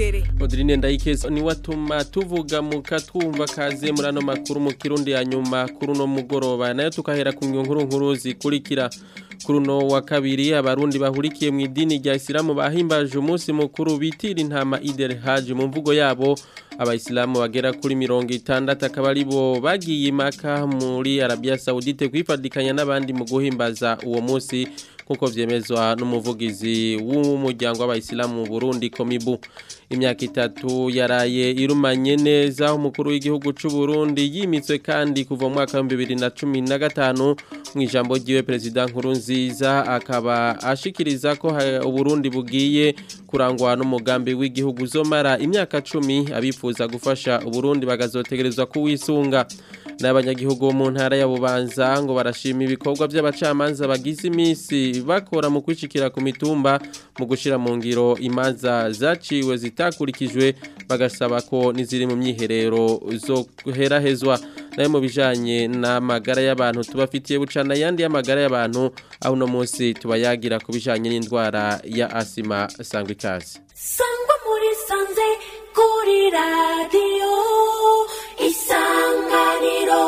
karere Odrine Ndayikezo ni watuma tuvuga mukatwumva kaze muri ano makuru mu kirundi ya nyuma kuri uno mugoroba nayo tukahera ku nkuru nkuru zikurikira kuri uno wa kabiri abarundi bahurikiye mu idini rya Islamu bahimbaje umunsi mukuru bitira intama Idel Hajj mu mvugo yabo abayisilamu bagera kuri mirongo itandatu akaba ari bo bagiye imaka muri Arabia Saudite kwifadikanya n'abandi mu guhimbaza uwo munsi kuko vyemezwa n'umuvugizi w'umuryango w'abayisilamu mu Burundi Komibu imyaka itatu yaraye irumanye neza umukuru w'igihugu c'u Burundi yimitswe kandi kuva mu mwaka wa 2015 mu ijambo ryiwe president Nkurunziza akaba ashikiriza ko Uburundi bugiye kurangwa n'umugambi w'igihugu uzomara imyaka 10 abifuza gufasha Uburundi bagazotegerezwa kuwisunga n'abanyagihugu bo mu ntara ya Bubanza ngo barashima ibikorwa by'abacamanza bagize iminsi bakora mu kwishikira ku mitumba mu gushira mu ngiro imanza zaciwe zitakurikijwe bagasaba ko niziri mu myiherero zo guherahezwa nayo mu bijanye n'amagara y'abantu tubafitiye bucana yandi y'amagara y'abantu aho uno munsi tubayagira ku bijanye n'indwara ya asima sangwa ikaze sangwa muri sanze kuri radiyo isanganiro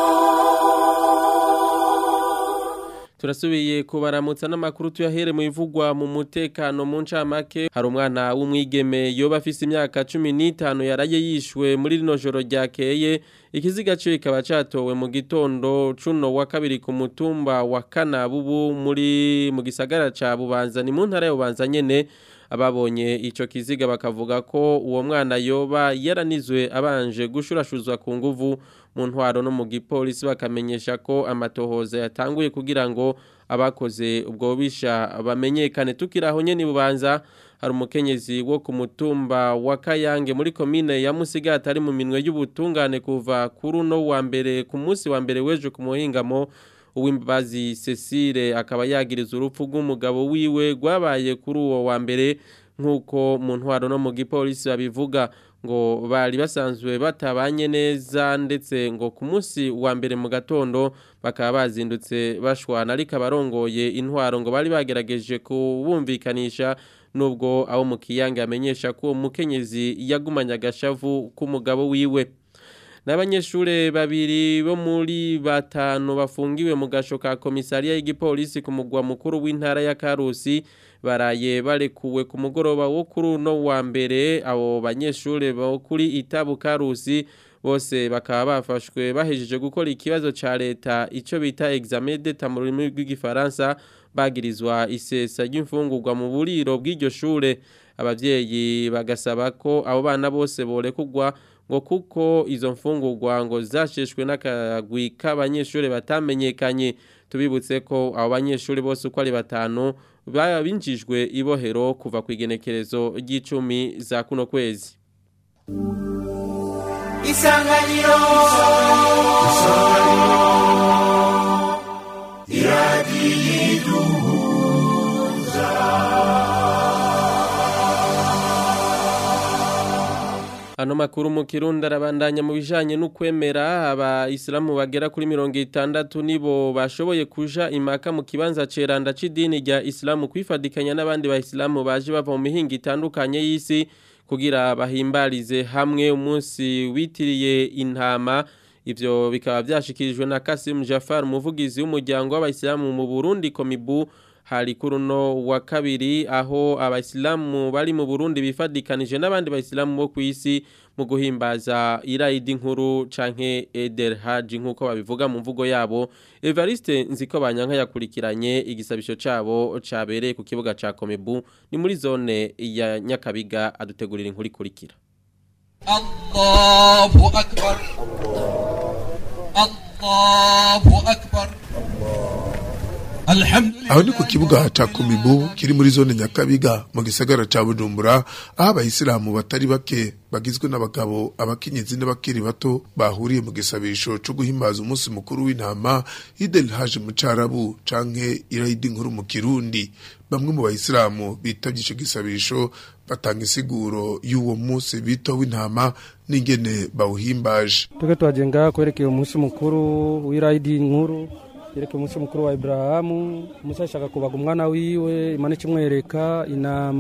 turasubiye kubaramutsa n'amakuru tuyahere mu ivugwa mu mutekano mu ncamake hari umwana w'umwigeme yoba afise imyaka cumi n'itanu yaraye yishwe muri rino joro ryakeye ikiziga cyo kikaba catowe mu gitondo cuno wa kabiri ku mutumba wa kanabubu muri mu gisagara ca bubanza ni mu ntara ya bubanza nyene ababonye ico kiziga bakavuga ko uwo mwana yoba yaranizwe abanje gushurashuzwa ku nguvu mu ntwaro no mu gipolisi bakamenyesha ko amatohoza yatanguye kugira ngo abakoze ubwo bisha bamenyekane tukiraho nyene bubanza hari umukenyezi wo ku mutumba wa Kayange muri komine ya Musigati ari mu minwe y'ubutungane kuva kuri uno wa mbere ku munsi wa mbere weje ku muhingamo uwimbazi Cecile akaba yagiriza urupfu rw'umugabo wiwe rwabaye kuri uwo wa mbere nk'uko mu ntwaro no mu gipolisi babivuga ngo bari basanzwe batabanye neza ndetse ngo ku munsi wa mbere mu gatondo bakaba bazindutse bashwana ariko abarongoye intwaro ngo bari bagerageje kubumvikanisha nubwo abo mu kiyange amenyesha ko uwo mukenyezi yagumanye agashavu k'umugabo wiwe n'abanyeshure babiri bo muri batanu bafungiwe mu gasho ka komisariya y'igipolisi ku mugwa mukuru w'intara ya Karusi baraye barekuwe ku mugoroba wo kuri uno wa mbere abo banyeshure bo kuri itabu Karusi bose bakaba bafashwe bahejeje gukora ikibazo ca leta ico bita examen d'etat mu rurimi rw'igifaransa bagirizwa isesa ry'imfungurwa mu buriro bw'iryo shure abavyeyi bagasaba ko abo bana bose borekugwa ngo kuko izo mfungurwa ngo zasheshwe n'akagwi k'abanyeshuri batamenyekanye tubibutse ko abo banyeshuri bose uko ari batanu binjijwe ibohero kuva ku igenekerezo ry'icumi za kuno kwezi isanganiro iradiyo Ano makuru mu Kirundi arabandanya mu bijanye n'ukwemera abayisilamu bagera kuri mirongo itandatu nibo bashoboye kuja imaka mu kibanza ceranda c'idini rya Islamu kwifadikanya n'abandi bayisilamu baje bava mu mihingo itandukanye y'isi kugira bahimbarize hamwe umunsi witiriye intama ivyo bikaba vyashikirijwe na Kasim Jafar umuvugizi w'umuryango w'abayisilamu mu Burundi Komibu hari kuri uno wa kabiri aho abayisilamu bari mu Burundi bifadikanije n'abandi bayisilamu bo kwisi mu guhimbaza iraidi nkuru canke Eder Haji nkuko babivuga mu mvugo yabo Evariste nziko banyanka yakurikiranye igisabisho cabo cabereye ku kibuga ca Komebu ni muri zone ya Nyakabiga adutegurira inkuru ikurikira Allahu akbar Allahu akbar aho ni ku kibuga ca komibu kiri muri zone nyakabiga mu gisagara ca bujumbura aho abayisilamu batari bake bagizwe n'abagabo abakenyezi n'abakiri bato bahuriye mu gisabisho co guhimbaza umunsi mukuru w'intama idel haje mu carabu canke irayidi nkuru mu kirundi bamwe mu bayisilamu bitavye ico gisabisho batanga isiguro y'uwo munsi bita w'intama n'ingene bawuhimbaje tuke twajenga kwerekeye umunsi mukuru w'irayidi nkuru yereke umunsi mukuru wa Ibrahamu Musa ashaka kubaga umwana wiwe imana ikimwereka inama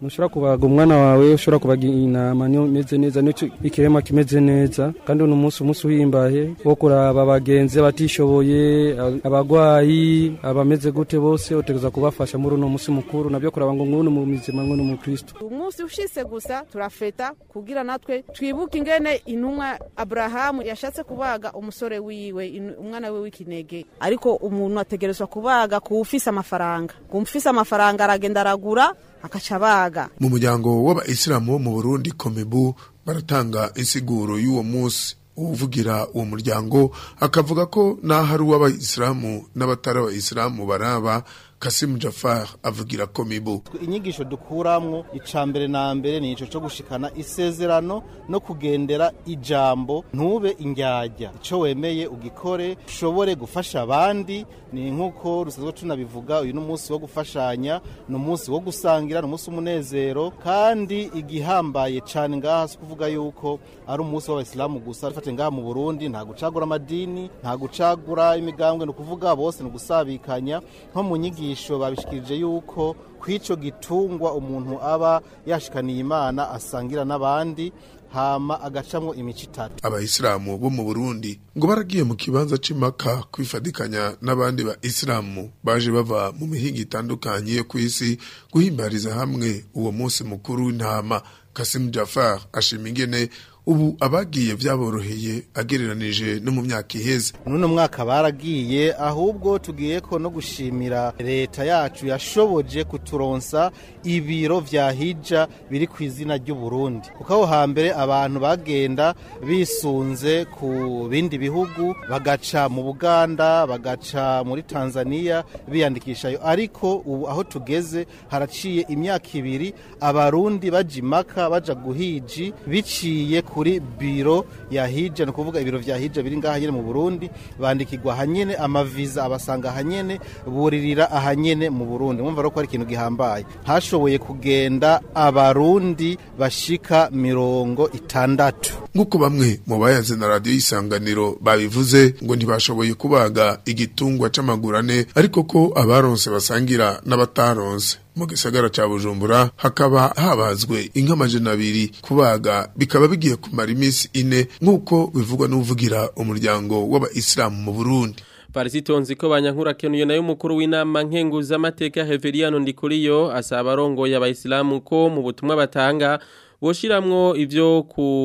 ntushobora kubaga umwana wawe ushobora kubaga intama niyo imeze neza niyo ikirema kimeze neza kandi uno munsi umunsi uhimbaye wo kuraba abagenzi abatishoboye abagwayi abameze gute bose utegereza kubafasha muri uno munsi mukuru nabyo kuraba ngo ngunu mu mizima ngunu mu kristo umunsi ushise gusa turafeta kugira natwe twibuke ingene intumwa aburahamu yashatse kubaga umusore wiwe umwana we w'ikinege ariko umuntu ategerezwa kubaga ku ufise amafaranga ku ufise amafaranga aragenda aragura akaca abaga mu muryango w'abayisilamu bo mu burundi komebu baratanga insiguro y'uwo munsi uvugira uwo muryango akavuga ko n'aho ari uw'abayisilamu n'abatari abayisilamu baraba Kasimu Jafar avugira komibu inyigisho dukuramwo icambere na mbere ni ico cyo gushikana isezerano no kugendera ijambo ntube indyarya ico wemeye ugikore ushobore gufasha abandi ni nkuko rusanzwe tunabivuga uyu n'umunsi wo gufashanya ni umunsi wo gusangira ni umunsi w'umunezero kandi igihambaye cane ngaha si kuvuga yuko ari umunsi w'abayisilamu gusa rifate ngaha mu Burundi nta gucagura amadini nta gucagura imigambwe ni ukuvuga bose ni ugusabikanya nko mu nyigisho inyigisho babishikirije yuko kw'ico gitungwa umuntu aba yashikaniye imana asangira n'abandi hama agacamwo imico itatu abayisilamu bo mu burundi ngo baragiye mu kibanza c'imaka kwifadikanya n'abandi ba isilamu baje bava mu mihinga itandukanye yo kw'isi guhimbariza hamwe uwo munsi mukuru w'intama kasimu jafar ashima ingene ubu abagiye byaboroheye agereranije no mu myaka iheze nuno mwaka baragiye ahubwo tugiye ko no gushimira leta yacu yashoboje kuturonsa ibiro vya hija biri ku izina ry'u Burundi kuko aho hambere abantu bagenda bisunze ku bindi bihugu bagaca mu Buganda bagaca muri Tanzania biyandikishayo ariko ubu aho tugeze haraciye imyaka ibiri abarundi baja imaka baja guhiji biciye kuri biro ya hija ni ukuvuga ibiro vya hija biri ngaha nyene mu Burundi bandikirwa hanyene amaviza abasanga hanyene buririra ahanyene mu Burundi mwumva ko ari ikintu gihambaye hashoboye kugenda abarundi bashika mirongo itandatu nk'uko bamwe mu bayaze na radiyo y'isanganiro babivuze ngo ntibashoboye kubaga igitungwa c'amagurane ariko ko abaronse basangira n'abataronse mu gisagara ca bujumbura hakaba habazwe inka amajana abiri kubaga bikaba bigiye kumara iminsi ine nk'uko bivugwa n'uvugira umuryango w'abayisilamu mu burundi Parisitonzi ko banyankura kenuye nayo mukuru w'inama nkenguza amateka Heveriano Ndikuriyo asaba arongoye abayisilamu ko mu butumwa batanga boshiramwo ivyo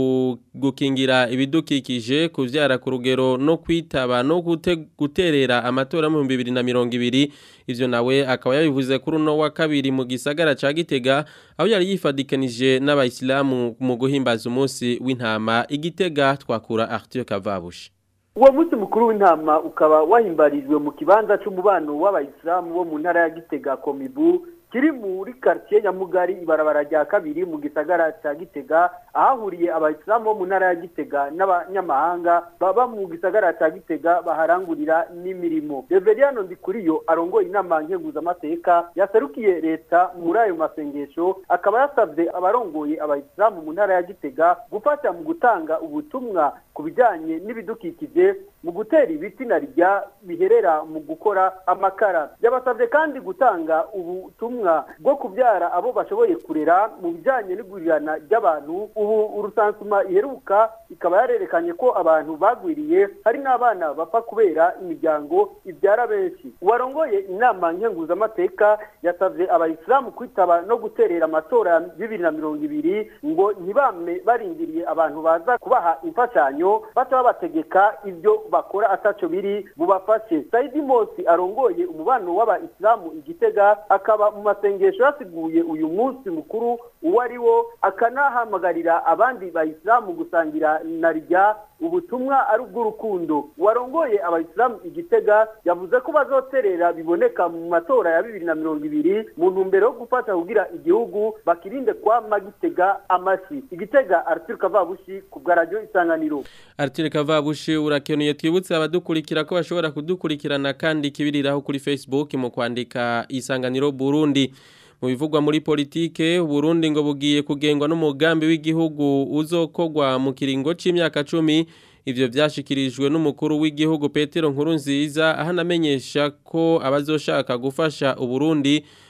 gukingira ibidukikije kuvyara ku rugero no kwitaba no guterera amatora mu 2020 ivyo nawe akaba yabivuze kuri uno wa kabiri mu gisagara ca Gitega aho yari yifadikanije n'abayisilamu mu guhimbaza umunsi w'intama igitega twakura Arthur Kavabushi uwo munsi mukuru w'intama ukaba wahimbarijwe mu kibanza c'umubano w'abayisilamu bo mu ntara ya Gitega Komibu kiri muri quartier Nyamugari ibarabara rya kabiri mu gisagara ca Gitega ahahuriye abayisilamu bo mu ntara ya Gitega n'abanyamahanga baba mu gisagara ca Gitega baharangurira n'imirimo Reveriano Ndikuriyo arongoye inama nkenguza amateka yaserukiye leta muri ayo masengesho akaba yasavye abarongoye abayisilamu mu ntara ya Gitega gufasha mu gutanga ubutumwa ku bijanye n'ibidukikije mu gutera ibiti na rya biherera mu gukora amakara yabasavye kandi gutanga ubutumwa bwo kubyara abo bashoboye kurera mu bijyanye n'igurirana ry'abantu ubu urusansuma iheruka ikaba yarerekanye ko abantu bagwiriye hari n'abana bapfa kubera imiryango ibyara benshi uwarongoye inama nkenguzamateka yasabye abayisilamu kwitaba no guterera amatora ya bibiri na mirongo ibiri ngo ntibame barindiriye abantu baza kubaha imfashanyo baca babategeka ibyo bakora ataco biri bubafashe saidi mosi arongoye umubano w'abayisilamu igitega akaba mu masengesho yasiguye uyu munsi mukuru uwo ari wo akanahamagarira abandi bayisilamu gusangira na rya ubutumwa ari ubw'urukundo warongoye abayisilamu igitega yavuze ko bazoterera biboneka mu matora ya bibiri na mirongo ibiri mu ntumbero yo gufata kugira igihugu bakirinde kwama gitega amashi igitega arthur kavabushi ku bwa radiyo isanganiro Arthur Kavabushi urakenuye twibutse abadukurikira ko bashobora kudukurikirana kandi kibiriraho kuri Facebook mu kwandika isanganiro Burundi mu bivugwa muri politike Burundi ngo bugiye kugengwa n'umugambi w'igihugu uzokogwa mu kiringo c'imyaka 10 ivyo vyashikirijwe n'umukuru w'igihugu Petero Nkurunziza ahanamenyesha ko abazoshaka gufasha uburundi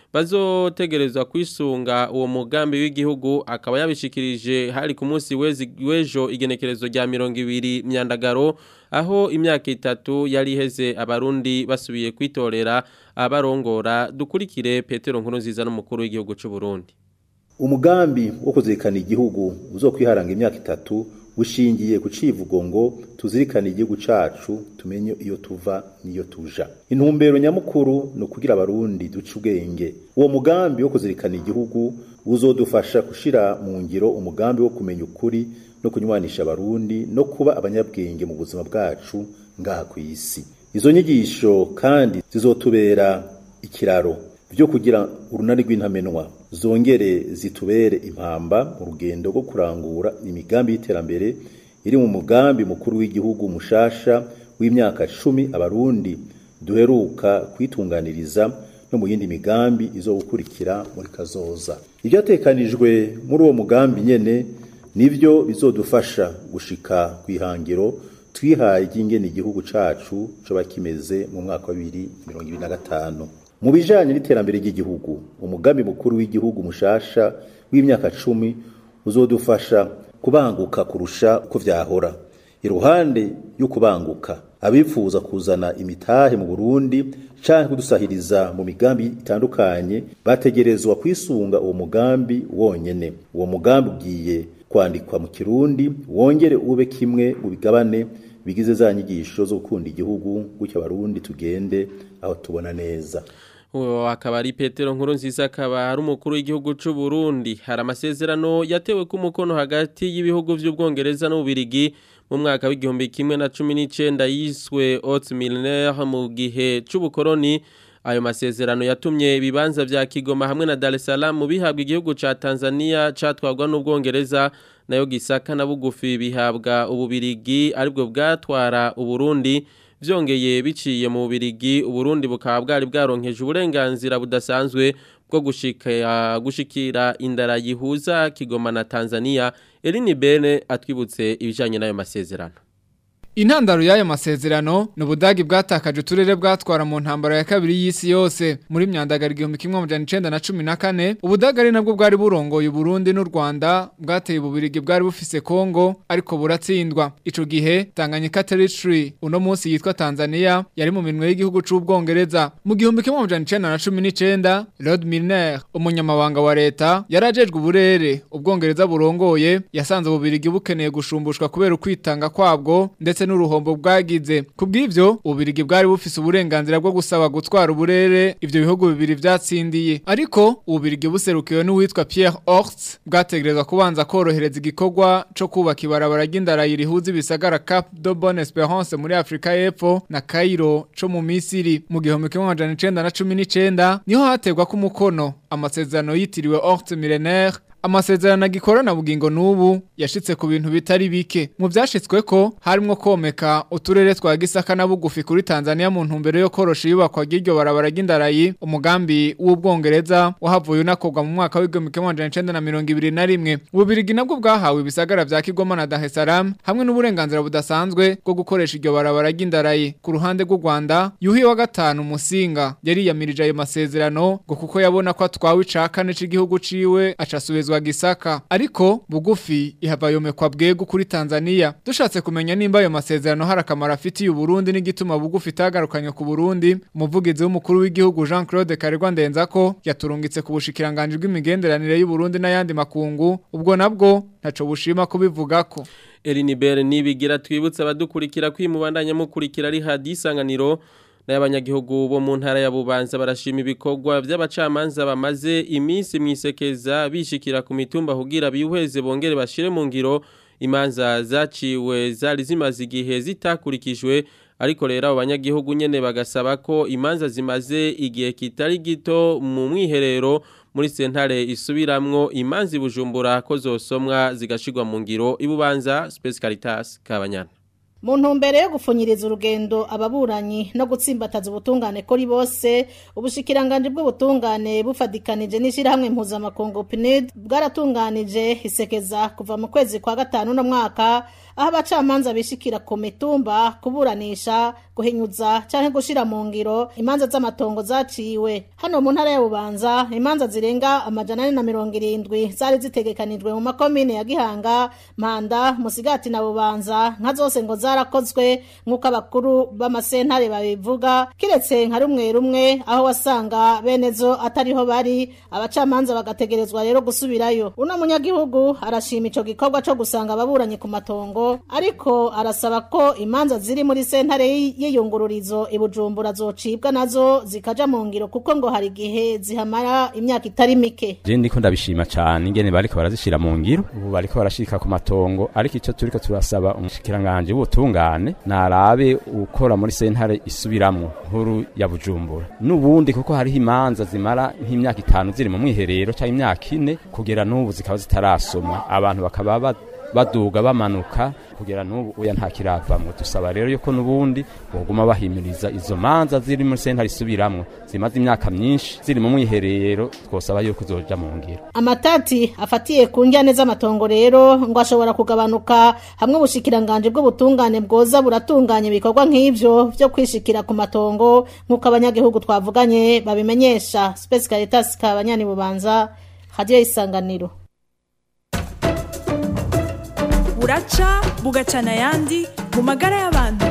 bazotegerezwa kwisunga uwo mugambi w'igihugu akaba yabishikirije hari ku munsi wezi- w'ejo igenekerezo rya mirongo ibiri myandagaro aho imyaka itatu yari iheze abarundi basubiye kwitorera abarongora dukurikire petero nkuru nziza n'umukuru w'igihugu cy'u Burundi umugambi wo kuzirikana igihugu uzokwiharanga imyaka itatu ushingiye ku civugo ngo tuzirikane igihugu cacu tumenye iyo tuva n'iyo tuja intumbero nyamukuru ni ukugira abarundi duce ubwenge uwo mugambi wo kuzirikana igihugu uzodufasha gushira mu ngiro umugambi wo kumenya ukuri no kunywanisha abarundi no kuba abanyabwenge mu buzima bwacu ngaha ku isi izo nyigisho kandi zizotubera ikiraro byo kugira urunani rw'intamenwa zongere zitubere impamba mu rugendo rwo kurangura imigambi y'iterambere iri mu mugambi mukuru w'igihugu mushasha w'imyaka cumi abarundi duheruka kwitunganiriza no mu yindi migambi izo gukurikira muri kazoza ibyatekanijwe muri uwo mugambi nyene nivyo bizodufasha gushika ku ihangiro twihaye ry'ingene igihugu cacu coba kimeze mu mwaka wa bibiri mirongo ibiri na gatanu mu bijanye n'iterambere ry'igihugu umugambi mukuru w'igihugu mushasha w'imyaka cumi uzodufasha kubanguka kurusha uko vyahora iruhande yo kubanguka abifuza kuzana imitahe mu Burundi canke kudusahiriza mu migambi itandukanye bategerezwa kwisunga uwo mugambi wonyene uwo mugambi ugiye kwandikwa mu kirundi wongere ube kimwe mu bigabane bigize za nyigisho zo gukunda igihugu gutyo abarundi tugende aho tubona neza uwo akaba ari petero nkuru nziza akaba ari umukuru w'igihugu cy'u Burundi hari amasezerano yatewe ku mukono hagati y'ibihugu by'ubwongereza n'ububirigi mu mwaka w'igihumbi kimwe na cumi n'icyenda yiswe Haute Milinaire mu gihe cy'ubukoroni ayo masezerano yatumye ibibanza vya Kigoma hamwe na Dar es Salaam bihabwa igihugu ca Tanzania catwagwa n'ubwongereza nayo Gisaka na Bugufi bihabwa ububirigi aribwo bwatwara uburundi vyongeye biciye mu bubirigi uburundi bukaba bwari bwaronkeje uburenganzira budasanzwe bwo gushika gushikira indara yihuza Kigoma na Tanzania Elini Bene atwibutse ibijanye n'ayo masezerano Intandaro y'ayo masezerano ni ubudagi bwatakaje uturere bwatwara mu ntambara ya kabiri y'isi yose muri myandagara igihumbi kimwe amajana icenda na cumi na kane ubudagi ari nabwo bwari burongoye Burundi n'u Rwanda bwateye ububirigi bwari bufise Kongo ariko buratsindwa ico gihe Tanganyika Territory uno munsi yitwa Tanzania yari mu minwe y'igihugu c'ubwongereza mu gihumbi kimwe amajana icenda na cumi n'icenda Lord Milner umunyamabanga wa leta yarajejwe uburere ubwongereza burongoye yasanze ububirigi bukeneye gushumbushwa kubera ukwitanga kwabwo ndetse n'uruhombo bwagize kubw'ivyo ububirigi bwari bufise uburenganzira bwo gusaba gutwara uburere ivyo bihugu bibiri vyatsindiye ariko ububirigi buserukiwe n'uwitwa Pierre Horst bwategerezwa kubanza korohereza igikorwa co kubaka ibarabara ry'indarayi rihuza ibisagara Cap de Bonne Espérance muri Afrika y'Epfo na Cairo co mu Misiri mu gihumbi kimwe amajana icenda na cumi n'icenda niho hategwa ku mukono amasezerano yitiriwe Horst Millénaire amasezerano agikorana bugingo n'ubu yashitse ku bintu bitari bike mu byashitswe ko harimo komeka uturere twa Gisaka na Bugufi kuri Tanzania mu ntumbero yo korosha iyubakwa ry'iryo barabara ry'indarayi umugambi w'ubwongereza wahavuye unakorwa mu mwaka w'igihumbi kimwe amajana icenda na mirongo ibiri na rimwe ububirigi nabwo bwahawe ibisagara vya Kigoma na Dar es Salaam hamwe n'uburenganzira budasanzwe bwo gukoresha iryo barabara ry'indarayi ku ruhande rw'u Rwanda yuhi wa gatanu musinga yari yamirije ayo masezerano ngo kuko yabona ko atwawe icakane c'igihugu ciwe acasubizwa gisaka ariko bugufi ihava yomekwa bwego kuri Tanzania dushatse kumenya nimba ayo masezerano hari akamaro afitiye Burundi n'igituma bugufi itagarukanye ku Burundi umuvugizi w'umukuru w'igihugu Jean Claude Karegwa Ndenzako yaturungitse ku bushikiranganje bw'imigenderanire y'u Burundi n'ayandi makungu ubwo nabwo ntaco bushima kubivugako Elinibere nibigira twibutse abadukurikira kwimubandanya mukurikira ari hadisanganiro n'abanyagihugu bo mu ntara ya Bubanza barashima ibikorwa by'abacamanza bamaze iminsi mwisekeza bishikira ku mitumba kugira bihweze bongere bashire mu ngiro imanza zaciwe zari zimaze igihe zitakurikijwe ariko rero abo banyagihugu nyene bagasaba ko imanza zimaze igihe kitari gito mu mwiherero muri sentare isubiramwo imanza ibujumbura ko zosomwa zigashirwa mu ngiro ibubanza Space Caritas Kabanyana mu ntumbero yo gupfunyiriza urugendo ababuranyi no gutsimbataza ubutungane kuri bose ubushikiranganje bw'ubutungane bufadikanije n'ishyirahamwe mpuzamakungu PNUD bwaratunganije isekeza kuva mu kwezi kwa gatanu no mwaka aho abacamanza bishikira ku mitumba kuburanisha guhinyuza canke gushira mu ngiro imanza z'amatongo zaciwe hano mu ntara ya bubanza imanza zirenga amajana ane na mirongo irindwi zari zitegekanijwe mu makomine ya gihanga mpanda musigati na bubanza nka zose ngo zarakozwe nk'uko abakuru b'amasentare babivuga kiretse nka rumwe rumwe aho wasanga bene zo atariho bari abacamanza bagategerezwa rero gusubirayo uno munyagihugu arashima ico gikorwa co gusanga ababuranyi ku matongo ariko arasaba ko imanza ziri muri sentare y'iyungururizo ibujumbura zocibwa nazo zikaja mu ngiro kuko ngo hari igihe zihamara imyaka itari mike je ndiko ndabishima cyane ingene bariko barazishira mu ngiro ubu bariko barashika ku matongo ariko ico turiko turasaba umushikiranganje w'ubutungane narabe ukora muri sentare isubiramwo nkuru ya bujumbura n'ubundi kuko hariho imanza zimara nk'imyaka itanu ziri mu mwiherero cyangwa imyaka ine kugera n'ubu zikaba zitarasomwa abantu bakaba ba baduga bamanuka kugera n'ubu uya nta kiravamwe dusaba rero yuko n'ubundi boguma bahimiriza izo manza ziri muri sentare isubiramwo zimaze imyaka myinshi ziri mu mwiherero twosaba yuko zoja mu ngiro amatati afatiye ku njyane z'amatongo rero ngo ashobora kugabanuka hamwe ubushikiranganje bw'ubutungane bwoza buratunganya ibikorwa nk'ivyo vyo kwishikira ku matongo nk'uko abanyagihugu twavuganye babimenyesha Space Caritas kabanyani bubanza radio isanganiro buraca bugacana ayandi mu magara y'abantu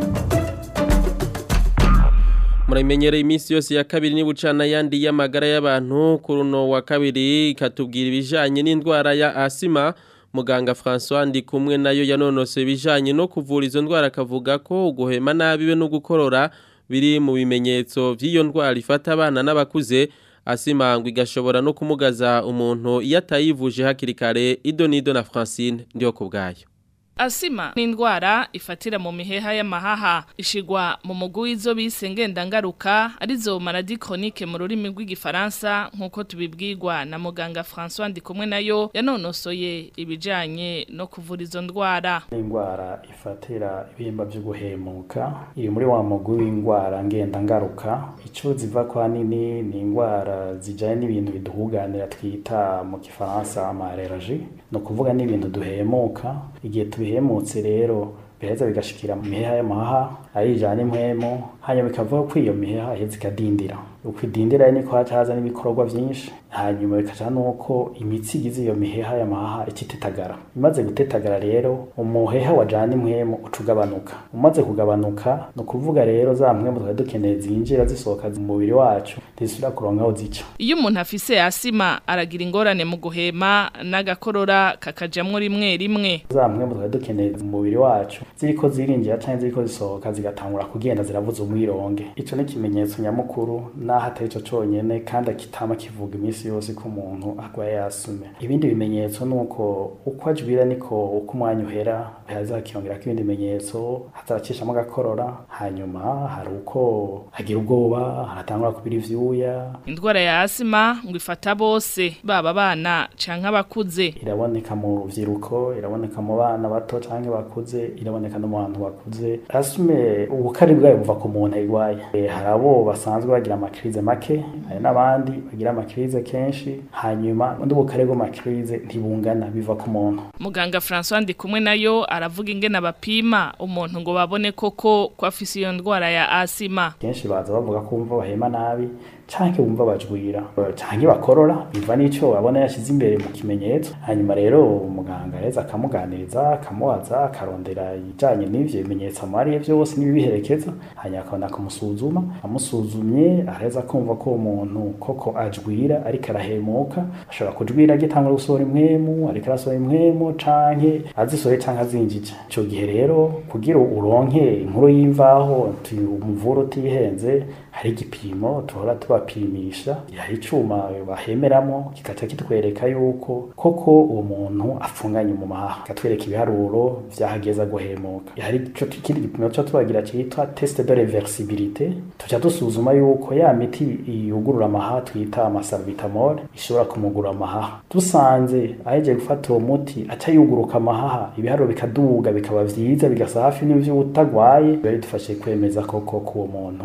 muramenyereye iminsi yose ya kabiri ni bucana yandi y'amagara y'abantu kuri uno wa kabiri ikatubwira ibijyanye n'indwara ya asima muganga francois ndi kumwe nayo yanonose ibijyanye no kuvura izo ndwara akavuga ko guhema nabi we no gukorora biri mu bimenyetso by'iyo ndwara ifata abana n'abakuze asimangwa igashobora no kumugaza umuntu iyo atayivuje hakiri kare ido n'ido na francine ndiyo ku bwayo Asima ni indwara ifatira mu miheha y'amahaha ishigwa mu mugwi w'izo bise ngendangaruka arizo maladie chronique mu rurimi rw'igifaransa nk'uko tubibwirwa na muganga François Ndikumwe nayo yanonosoye ibijanye no kuvura izo ndwara indwara ifatira ibihimba byo guhemuka iri muri wa mugwi w'indwara ngendangaruka ico ziva kwa nini ni indwara zijanye n'ibintu biduhuganira twita mu gifaransa amareraji no kuvuga n'ibintu duhemuka igihe tubihemutse rero biheza bigashikira mu miheha y'amahaha ayijana impwemu hanyuma bikavuga ko iyo miheha iheza ikadindira uko idindira niko haca haza n'ibikorwa byinshi hanyuma bikaca nuko imitsi igize iyo miheha y'amahaha ikitetagara imaze gutetagara rero umuheha wajana impwemu uca ugabanuka umaze kugabanuka ni ukuvuga rero za mpwemu twari dukeneye zinjira zisohoka mu mubiri wacu ntizisubira kuronka aho zica iyo umuntu afise asima aragira ingorane mu guhema n'agakorora kakajamwo rimwe rimwe za mpwemu twari dukeneye mu mubiri wacu ziriko zirinjira canke ziriko zisohoka zigatangura kugenda ziravuza umwironge ico ni ikimenyetso nyamukuru naho atari cyo conyene kandi akitama kivuga iminsi yose ko umuntu agwaye yasume ibindi bimenyetso nuko uko ajwira niko uko umwanya uhera hazakiyongerako ibindi bimenyetso hazaracishamo agakorora hanyuma hari uko agira ubwoba haratangura kubira ivyuya indwara ya asima ngo ifata bose baba abana canke abakuze iraboneka mu ruvyiruko iraboneka mu bana bato canke bakuze iraboneka no mu bantu bakuze asume ubukari bwayo buva ku muntu ayirwaye e, hari abo basanzwe bagira amakirize make hari n'abandi bagira amakirize kenshi hanyuma undi bukare bw'amakirize ntibungana biva ku muntu muganga François ndi kumwe nayo aravuga ingene abapima umuntu ngo babone koko ko afise iyo ndwara ya asima kenshi baza bavuga ko bumva bahema nabi canke bumva bajwira canke bakorora biva n'ico babona yashize imbere mu kimenyetso hanyuma rero umuganga reza akamuganiriza akamubaza akarondera ibijanye n'ivyo bimenyetso amariye vyose n'ibibiherekeza hanyuma akabona kumusuzuma amusuzumye areza kumva ko umuntu koko ajwira ariko arahemuka ashobora kujwira agitangura gusohora impwemu ariko arasohora impwemu canke azisohoye canke azinjije ico gihe rero kugira uronke inkuru y'imvaho umuvura utihenze hari igipimo tuhora tubapimisha hari icuma bahemeramo kikaca kitwereka yuko koko uwo muntu afunganye mu mahaha katwereka ibiharuro vyahageza guhemuka hari ico kindi gipimo cyo tubagira citwa test de reversibilité tuca dusuzuma yuko ya miti yugurura amahaha twita amasalbutamol ishobora kumugura amahaha dusanze aheje gufata uwo muti aca yuguruka amahaha ibiharuro bikaduga bikaba vyiza bigasa hafi n'ivyo utagwaye biba bidufashe kwemeza koko ko uwo muntu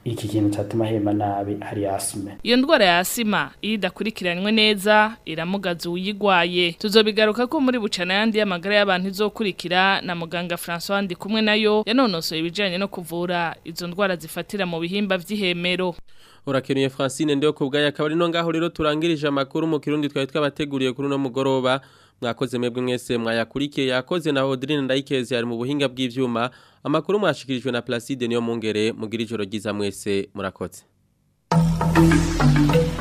iki kintu catuma ahema nabi hari asime Iyo ndwara ya asima iyo idakurikiranywe neza iramugaza uyigwaye tuzobigaruka ko muri bucana yandi y'amagara y'abantu izokurikira na muganga François ndi kumwe nayo yanonosoye ibijanye no kuvura izo ndwara zifatira mu bihimba vy'ihemero Urakenuye Francine ndio kubgaya akaba no ngaho rero turangirije amakuru mu kirundi twari twabateguriye kuri no mugoroba mwakoze mwebwe mwese mwayakurikiye yakoze na Audrine Ndayikeze ari mu buhinga bw'ivyuma amakuru mwashikirijwe na Placide niyo mungere mugira ijoro ryiza mwese murakoze